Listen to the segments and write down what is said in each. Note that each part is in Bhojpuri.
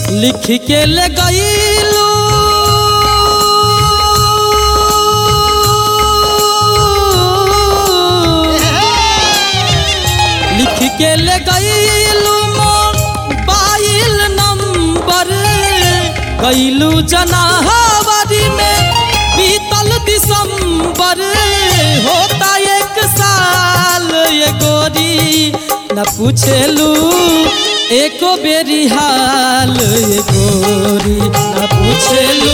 लिख के ले गईलू लिख के ले गईलू मोबाइल नंबर गईलू जनाहवरी में बीतल दिसंबर होता एक साल ये गोरी न पूछेलू एको बेरी हाल ये गोरी न पूछेलू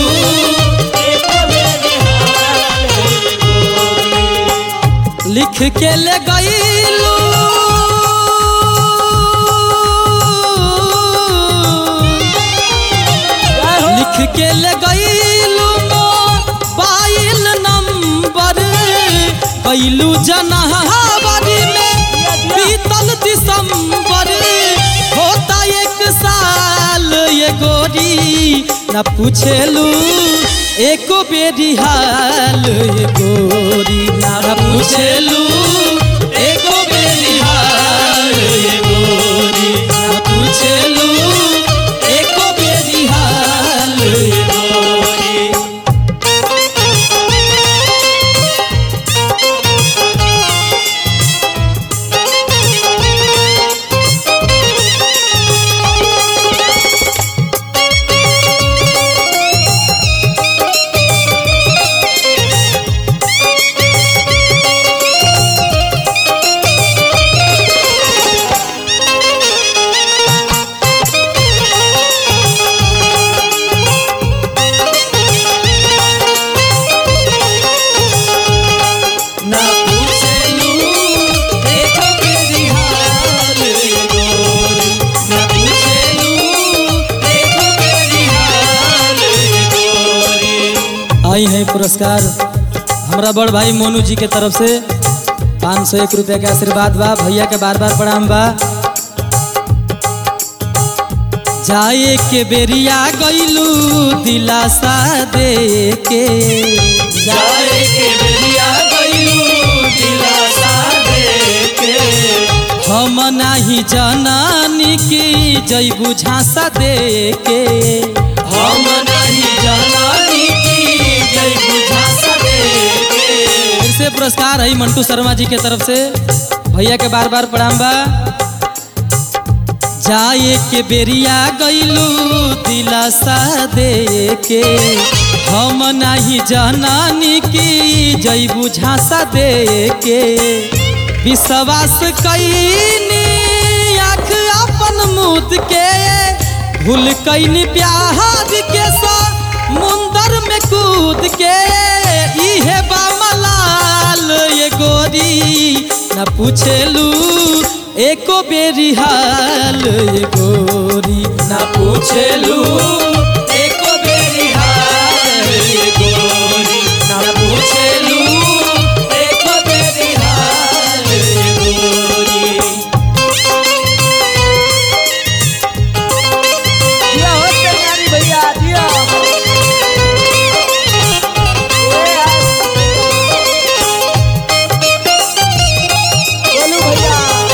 लिख के ले गईलू लिख के ले गईलू मोबाइल नंबर कैलू जनहबरी में बीतल दिसंबर होता एक साल ये गोरी न पूछेलू एको बेरी हाल ये गोरी न पूछेलू एको बेरी हाल ये गोरी न पूछेलू एको बेरी हाल ये गोरी ना पूछेलू एको बेरी हाल ये गोरी ना पूछेलू एको बेरी हाल ये गोरी आई है पुरस्कार हमरा बड़ भाई मोनू जी के तरफ से पाँच सौ एक रुपया के आशीर्वाद बा भैया के बार बार प्रणाम बा जाए के बेरिया गईलू दिलासा दे के जाए के बेरिया गईलू दिलासा दे के हम नाही जनानी की जैबू झांसा दे के हम नहीं जनानी की जैबू झांसा दे के फिर से पुरस्कार है मंटू शर्मा जी के तरफ से भैया के बार बार प्रणाम बा जाए के बेरिया गईलू दिलासा दे के हम नाही जनानी की जैबू झांसा दे के विश्वास कैनी आँख अपन मुद के भूल कैनी प्यार के सा मुंदर में कूद के इहे बामलाल ये गोरी न पूछेलू एको बेरी हाल ये गोरी न पूछेलू एको बेरी हाल ये गोरी न पूछेलू एको बेरी हाल ये गोरी दिया हो कल्याणी भैया दिया ए यार। बोलू भैया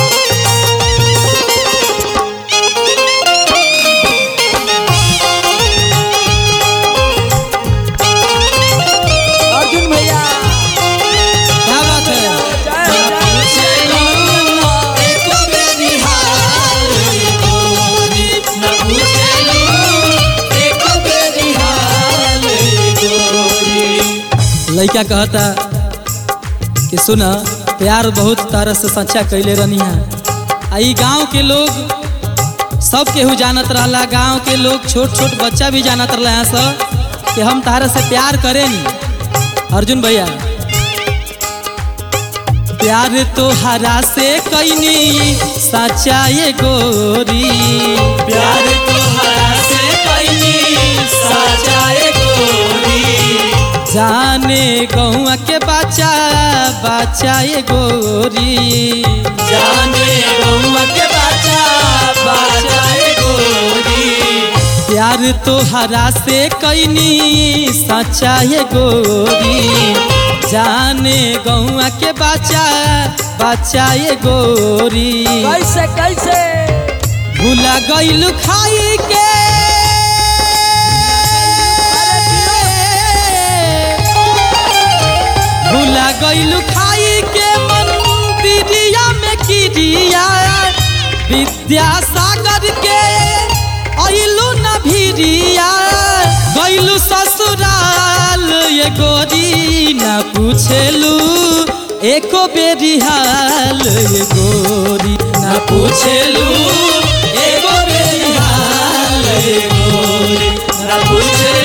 अर्जुन भैया क्या बात है जय जय एको बेरी हाल ये गोरी न पूछेलू एको बेरी हाल ये गोरी लइका कहता कि सुन प्यार बहुत तरह से सच्चा कैले रहनी है आ ई गांव के लोग सब केहू जानत रहला गांव के लोग छोट छोट बच्चा भी जानत रहला यहाँ सब कि हम तारा से प्यार करेनी अर्जुन भैया प्यार तो हरा से कैनी सच्चा ये गोरी प्यार तो हरा से कैनी सच्चा ये गोरी जाने गौआ के बच्चा बच्चा ये गोरी जाने गौआ के बच्चा बच्चा ये गोरी प्यार तो हरा से कैनी सच्चा ये गोरी जाने गौआ के बच्चा बच्चा ये गोरी कैसे कैसे भूला गईल खाई के गईलू खाई के मंदिरिया में किरिया विद्यासागर के अइलू न भिरिया गईलू ससुराल ये गोरी न पूछेलू एको बेरी हाल ये गोरी न पूछेलू एको बेरी हाल ये गोरी न पूछेलू